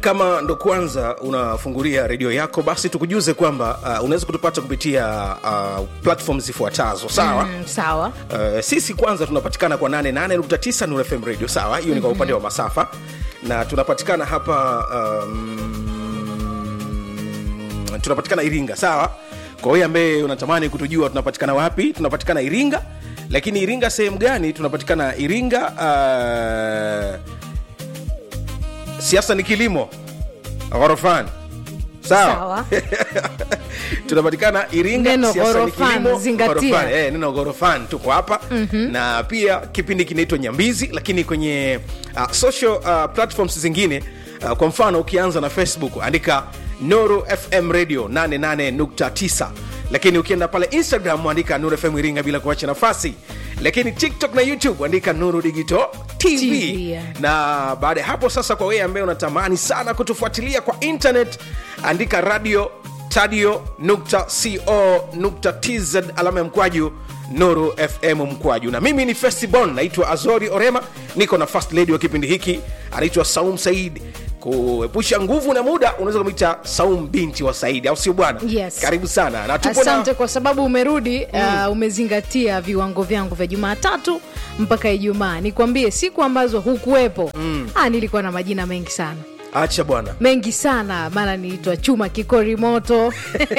kama ndo kwanza unafungulia redio yako basi tukujuze kwamba uh, unaweza kutupata kupitia uh, platform zifuatazo sawa Mm, sawa Uh, sisi kwanza tunapatikana kwa 88.9 Nuru FM radio sawa hiyo ni kwa upande wa masafa na tunapatikana hapa um, tunapatikana iringa sawa kwa hiyo ambaye unatamani kutujua tunapatikana wapi tunapatikana iringa lakini iringa sehemu gani tunapatikana iringa uh, siasa ni kilimo ghorofani sawa, Sawa. tunapatikana iringa Neno siasa ni ghorofani, kilimo, zingatia. ghorofani. Eh, neno ghorofani tuko hapa mm-hmm. na pia kipindi kinaitwa nyambizi lakini kwenye uh, social uh, platforms zingine uh, kwa mfano ukianza na facebook andika noro fm radio 88.9 lakini ukienda pale instagram andika nuru fm iringa bila kuacha nafasi lakini tiktok na youtube andika nuru digital tv, TV, yeah. na baada ya hapo sasa kwa wewe ambaye unatamani sana kutufuatilia kwa internet andika radio tadio nukta co nukta tz alama ya mkwaju nuru fm mkwaju na mimi ni festibon naitwa azori orema niko na first lady wa kipindi hiki anaitwa saum said kuepusha nguvu na muda unaweza kumwita saum binti wa saidi au sio bwana Yes. karibu sana na tupo asante na kwa sababu umerudi mm. uh, umezingatia viwango vyangu vya jumatatu mpaka ijumaa nikwambie siku ambazo hukuwepo mm. ah, nilikuwa na majina mengi sana acha bwana mengi sana mara niitwa chuma kikori moto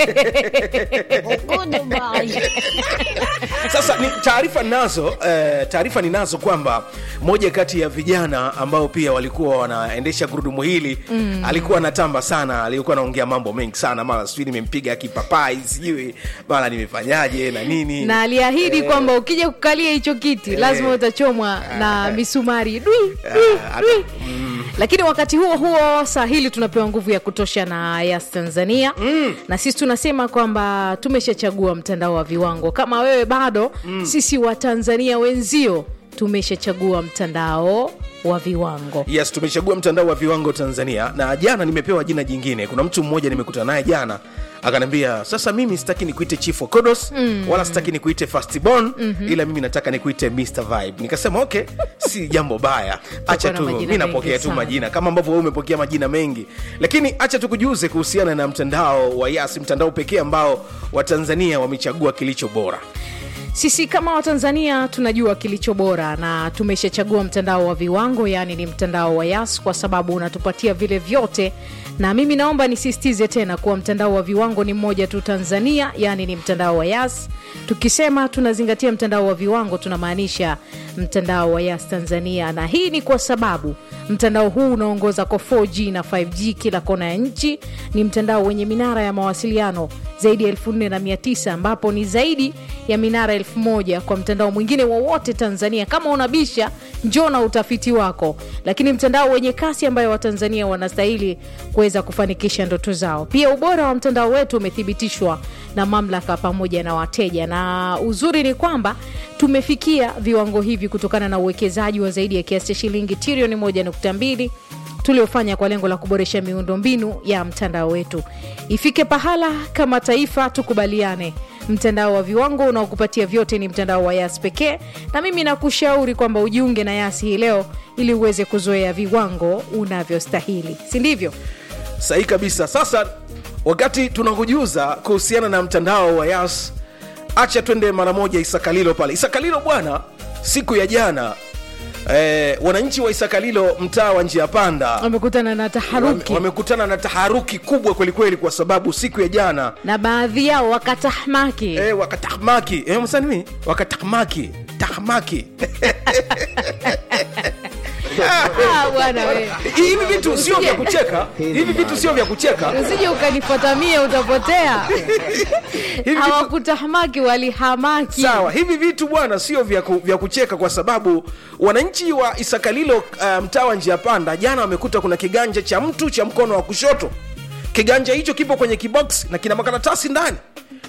sasa ni taarifa ninazo eh, taarifa ninazo kwamba moja kati ya vijana ambao pia walikuwa wanaendesha gurudumu hili mm. alikuwa anatamba sana alikuwa anaongea mambo mengi sana mara sijui nimempiga kipapai sijui mara nimefanyaje na nini na aliahidi kwamba ukija kukalia hicho kiti lazima utachomwa na misumari dwi, dwi, Ah, dwi. lakini wakati huo huo saa hili tunapewa nguvu ya kutosha na yas tanzania mm. na sisi tunasema kwamba tumeshachagua mtandao wa viwango kama wewe bado mm. sisi wa tanzania wenzio tumeshachagua mtandao wa viwango yes tumechagua mtandao wa viwango tanzania na jana nimepewa jina jingine kuna mtu mmoja nimekutana naye jana akaniambia sasa mimi sitaki nikuite chief wa kodos mm. wala sitaki nikuite fastborn mm-hmm. ila mimi nataka nikuite mr vibe nikasema okay si jambo baya acha na tu majina mi napokea mengi tu sana. majina kama ambavyo wewe umepokea majina mengi lakini acha tukujuze kuhusiana na mtandao wa yas mtandao pekee ambao watanzania wamechagua kilicho bora sisi kama watanzania tunajua kilicho bora na tumeshachagua mtandao wa viwango yaani ni mtandao wa yas kwa sababu unatupatia vile vyote na mimi naomba nisisitize tena kuwa mtandao wa viwango ni mmoja tu tanzania yaani ni mtandao wa yas tukisema tunazingatia mtandao wa viwango tunamaanisha mtandao wa yas tanzania na hii ni kwa sababu mtandao huu unaongoza kwa 4g na 5g kila kona ya nchi ni mtandao wenye minara ya mawasiliano zaidi ya 4900 ambapo ni zaidi ya minara 1000 kwa mtandao mwingine wowote tanzania kama unabisha njoo na utafiti wako lakini mtandao wenye kasi ambayo watanzania wanastahili kuweza kufanikisha ndoto zao pia ubora wa mtandao wetu umethibitishwa na mamlaka pamoja na wateja na uzuri ni kwamba tumefikia viwango hivi kutokana na uwekezaji wa zaidi ya kiasi cha shilingi trilioni 1.2 tuliofanya kwa lengo la kuboresha miundombinu ya mtandao wetu ifike pahala kama taifa tukubaliane mtandao wa viwango unaokupatia vyote ni mtandao wa yas pekee na mimi nakushauri kwamba ujiunge na yas hii leo ili uweze kuzoea viwango unavyostahili si ndivyo sahihi kabisa sasa wakati tunakujuza kuhusiana na mtandao wa yas acha twende mara moja isakalilo pale isakalilo bwana siku ya jana eh, wananchi wa isakalilo mtaa wa njia panda wamekutana na taharuki wame- wamekutana na taharuki kubwa kwelikweli kwa sababu siku ya jana na baadhi yao wakatahmaki eh, wakatahmaki eh, msanimi wakatahmaki tahmaki Ah, bwana we hivi vitu sio vya kucheka hivi vitu sio vya kucheka usije ukanifuatamie utapotea hivi vitu hawakutahmaki walihamaki sawa hivi vitu bwana sio vya, ku, vya kucheka kwa sababu wananchi wa isakalilo uh, mtaa wa njia panda jana wamekuta kuna kiganja cha mtu cha mkono wa kushoto kiganja hicho kipo kwenye kibox na kina makaratasi ndani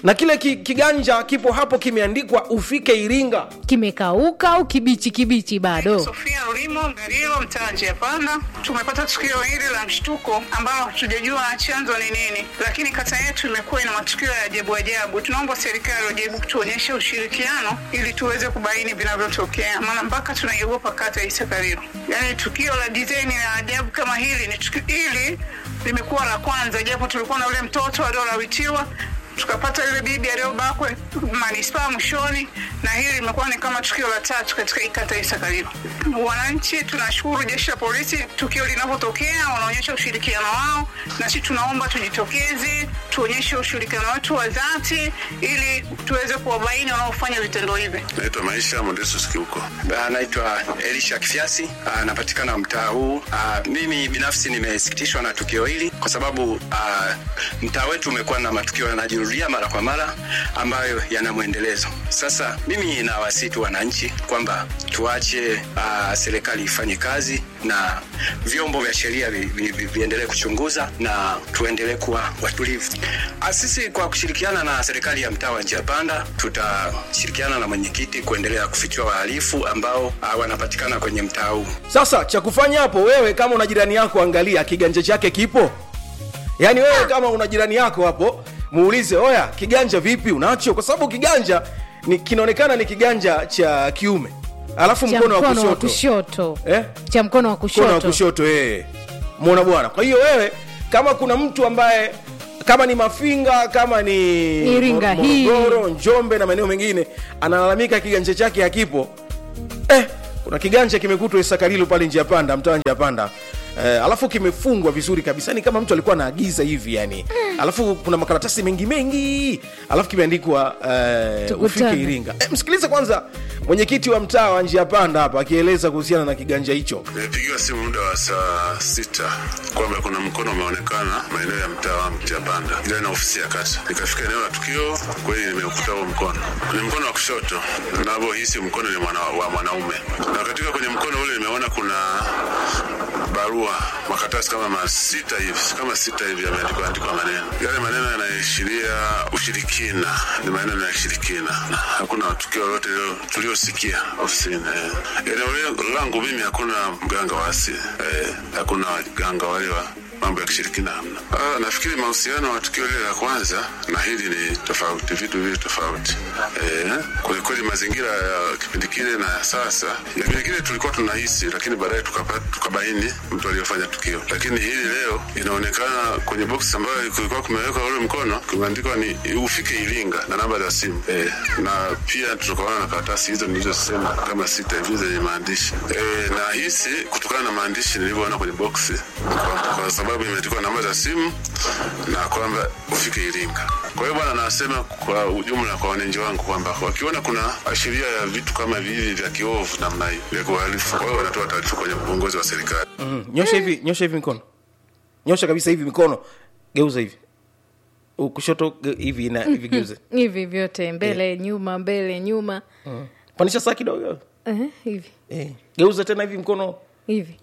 na kile ki, kiganja kipo hapo kimeandikwa ufike iringa kimekauka au kibichi kibichi bado Sofia Ulimo Mgarilo, mtaa njia panda. Tumepata tukio hili la mshtuko ambalo hatujajua chanzo ni nini, lakini kata yetu imekuwa ina matukio ya ajabu ajabu. Tunaomba serikali wajaribu kutuonyesha ushirikiano ili tuweze kubaini vinavyotokea, maana mpaka tunaiogopa kata ya Isakarilo. Yaani tukio la dizaini la ajabu kama hili ni tukio hili limekuwa la kwanza, japo tulikuwa na ule mtoto aliolawitiwa tukapata yule bibi aliyobakwa manispaa mwishoni, na hili limekuwa ni kama tukio la tatu katika hii kata ya Isakarilo. Wananchi tunashukuru jeshi la polisi, tukio linavyotokea wanaonyesha ushirikiano wao, na sisi tunaomba tujitokeze, tuonyeshe ushirikiano wetu wa dhati ili tuweze kuwabaini wanaofanya vitendo hivi. Naitwa Maisha Modesus Kiuko. Anaitwa Elisha Kifiasi, anapatikana mtaa huu. Ah, Mimi binafsi nimesikitishwa na tukio hili kwa sababu ah, mtaa wetu umekuwa na matukio yanajirudia mara kwa mara ambayo yana mwendelezo. Sasa mimi nawasihi tu wananchi kwamba tuache ah, serikali ifanye kazi na vyombo vya sheria vi- vi- vi- viendelee kuchunguza na tuendelee kuwa watulivu. Ah, Sisi kwa kushirikiana na serikali ya mtaa wa Njia Panda tutashirikiana na mwenyekiti kuendelea kufichua wahalifu ambao ah, wanapatikana kwenye mtaa huu. sasa cha kufanya hapo wewe kama una jirani yako angalia kiganja chake kipo yaani wewe kama una jirani yako hapo muulize oya kiganja vipi unacho kwa sababu kiganja ni kinaonekana ni kiganja cha kiume alafu cha mkono wa mkono wa kushoto kushoto Eh? cha mkono wa mkono wa kushoto kushoto eh. mwona bwana kwa hiyo wewe kama kuna mtu ambaye kama ni mafinga kama ni Iringa Mor- hii. morogoro njombe na maeneo mengine analalamika kiganja chake hakipo eh, kuna kiganja kimekutwa isakarilo pale njia panda mtaa njia panda Eh, alafu kimefungwa vizuri kabisa ni kama mtu alikuwa anaagiza hivi yani alafu kuna makaratasi mengi mengi alafu kimeandikwa eh, Tukutane. ufike iringa eh, msikilize kwanza mwenyekiti wa mtaa wa njia panda hapa akieleza kuhusiana na kiganja hicho Nimepigiwa simu muda wa saa sita kwamba kuna mkono umeonekana maeneo ya mtaa wangu Japanda, ila na ofisi ya kata. Nikafika eneo la tukio, kweli nimeukuta huo mkono, ni mkono wa kushoto, navyohisi mkono ni mwana, wa mwanaume, na katika kwenye mkono ule nimeona kuna barua makaratasi kama masita hivi kama sita hivi yameandikwa andikwa maneno yale maneno yanaashiria ushirikina ni maneno ya kishirikina hakuna tukio lolote lilo- tuliosikia ofisini eh. eneo le- langu mimi hakuna mganga wa asili eh, hakuna waganga wale wa mambo ya kishirikina hamna. Ah, nafikiri mahusiano wa tukio lile la kwanza na hili ni tofauti, vitu vili tofauti. Eh, kwelikweli mazingira ya kipindi kile na ya sasa, kipindi kile tulikuwa tunahisi, lakini baadaye tukapa- tukabaini mtu aliyofanya tukio, lakini hili leo inaonekana kwenye box ambayo kulikuwa kumewekwa ule mkono kumeandikwa ni ufike Iringa na namba za simu eh, na pia tukaona na karatasi hizo nilizosema kama sita hivi zenye maandishi eh, na hisi kutokana na maandishi nilivyoona kwenye box kwa, kwa sababu imeandikwa namba za simu na kwamba ufike Iringa. Kwa hiyo bwana, nasema kwa ujumla kwa wananchi wangu kwamba wakiona kuna ashiria ya vitu kama hivi vya kiovu namna hii vya kuhalifu, kwa hiyo wanatoa taarifa kwenye uongozi wa serikali. mm. nyosha hivi nyosha hivi mikono nyosha kabisa hivi mikono geuza hivi U- kushoto ge- hivi na hivi geuze hivi vyote mbele nyuma mbele nyuma panisha saa kidogo eh, hivi eh. geuza tena hivi mkono hivi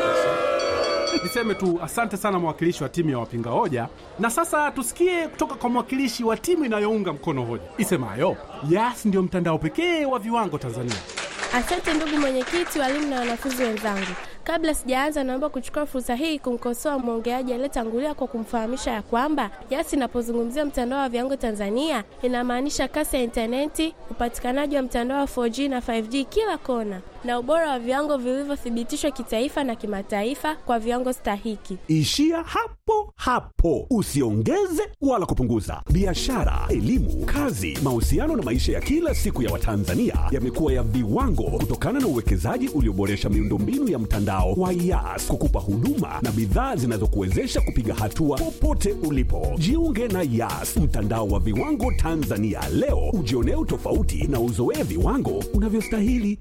Niseme tu asante sana mwakilishi wa timu ya wapinga hoja, na sasa tusikie kutoka kwa mwakilishi wa timu inayounga mkono hoja isemayo Yas ndio mtandao pekee wa viwango Tanzania. Asante ndugu mwenyekiti, walimu na wanafunzi wenzangu. Kabla sijaanza, naomba kuchukua fursa hii kumkosoa mwongeaji aliyetangulia kwa kumfahamisha ya kwamba Yas inapozungumzia mtandao wa viwango Tanzania inamaanisha kasi ya intaneti, upatikanaji wa mtandao wa 4G na 5G kila kona, na ubora wa viwango vilivyothibitishwa kitaifa na kimataifa kwa viwango stahiki. Ishia hapo hapo, usiongeze wala kupunguza. Biashara, elimu, kazi, mahusiano na maisha ya kila siku ya Watanzania yamekuwa ya viwango kutokana na uwekezaji ulioboresha miundombinu ya mtandao wa Yas kukupa huduma na bidhaa zinazokuwezesha kupiga hatua popote ulipo. Jiunge na Yas, mtandao wa viwango Tanzania leo, ujionee utofauti na uzoee viwango unavyostahili.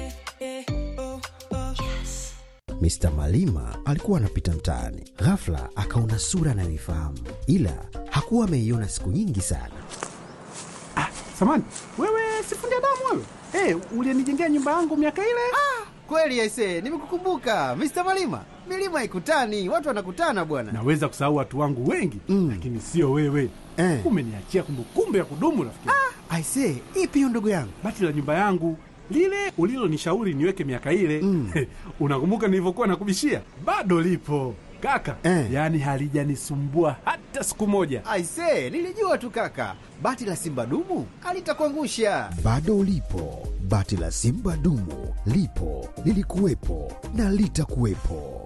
Mr. Malima alikuwa anapita mtaani, ghafla akaona sura anayoifahamu, ila hakuwa ameiona siku nyingi sana. Samani wewe, sifundi damu wewe, hey, ulienijengea nyumba yangu miaka ile. Kweli aise, nimekukumbuka Mr. Malima. milima haikutani, watu wanakutana bwana. Naweza kusahau watu wangu wengi mm. lakini sio wewe Eh. umeniachia kumbukumbu ya kudumu rafiki. Ah. Aisee, ipi hiyo ndugu yangu? Bati la nyumba yangu lile ulilonishauri niweke miaka ile mm. unakumbuka nilivyokuwa nakubishia? Bado lipo kaka Eh. yaani halijanisumbua hata siku moja. Aisee, nilijua tu kaka, bati la simba dumu alitakuangusha. Bado lipo bati la Simba dumu, lipo lilikuwepo na litakuwepo.